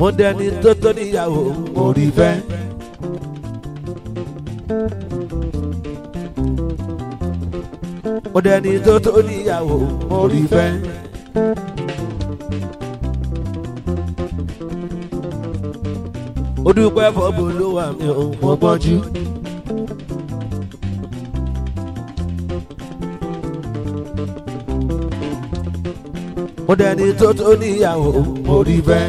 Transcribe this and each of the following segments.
mo dẹni tó tó níyàwó mo rí fẹ́. mo dẹni tó tó níyàwó mo rí fẹ́. ó dúpẹ́ fọ́bù ló wà mí ò mo gbọ́njú. mo dẹni tó tó níyàwó mo rí fẹ́.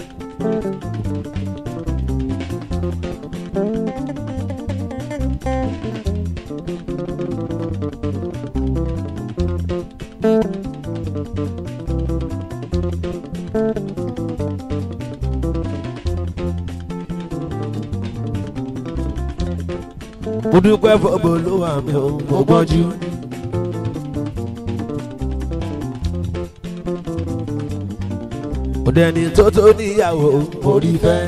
mo dúpẹ́ fọ́bù ló wà mí ò mo gbọ́njú. mo dẹni tó tó níyàwó mo rí fẹ́.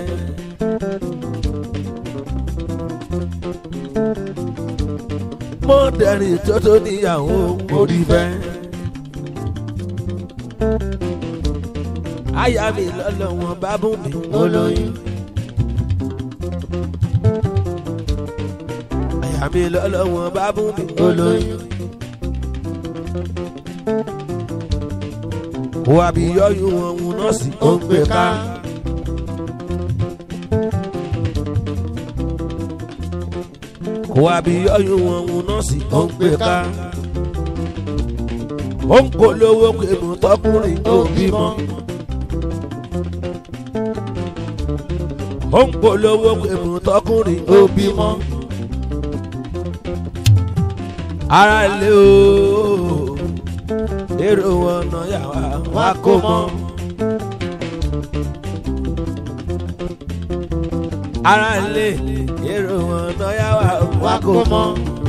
mo dẹni tó tó níyàwó mo rí fẹ́. àyà mi lọ́lọ́ wọn bá bùn mí olóyún. àyà mi lọ́lọ́ wọn bá bùn mí olóyún. wà bí yọyún wọn ń nọ́ọ̀sì ó ń gbé ká. wà bí yọyún wọn ń nọ́ọ̀sì ó ń gbé ká. ó ń polówó pé mo tọkùnrin tó bímọ. ó ń polówó pé mo tọkùnrin tó bímọ. ara lè ooo èrò ọ̀nà yàrá wa kó mọ́. ara lè èrò ọ̀nà yàrá wa kó mọ́.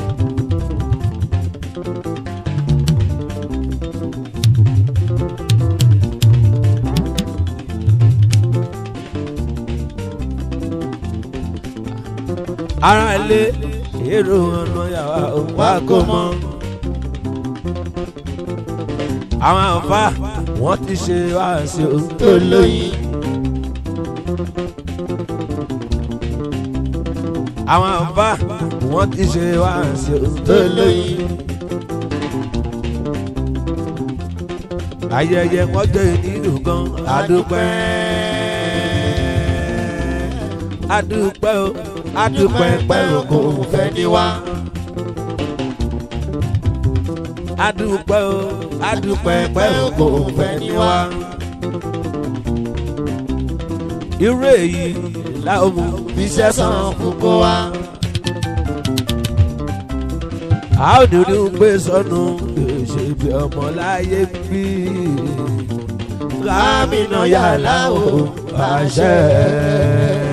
ara lè èrò ọ̀nà yàrá wa kó mọ́ àwọn àǹfà wọn ti ṣe wáṣẹ tó lóyún. àwọn àǹfà wọn ti ṣe wáṣẹ tó lóyún. ayẹyẹ wọn jẹ nínú gan adúpẹ́ adúpẹ́ o adúpẹ́ pẹ́ o kò fẹ́ ní wá adúpẹ́ o adúpẹ́ pẹ́ o kò fẹ́ ní wá. irú èyí làwọn mú fi sẹ́sàn fún kó wá. a ó dúdú gbé sọnù ṣe bí ọmọ láyé bí. lámìnà yàrá o àṣẹ.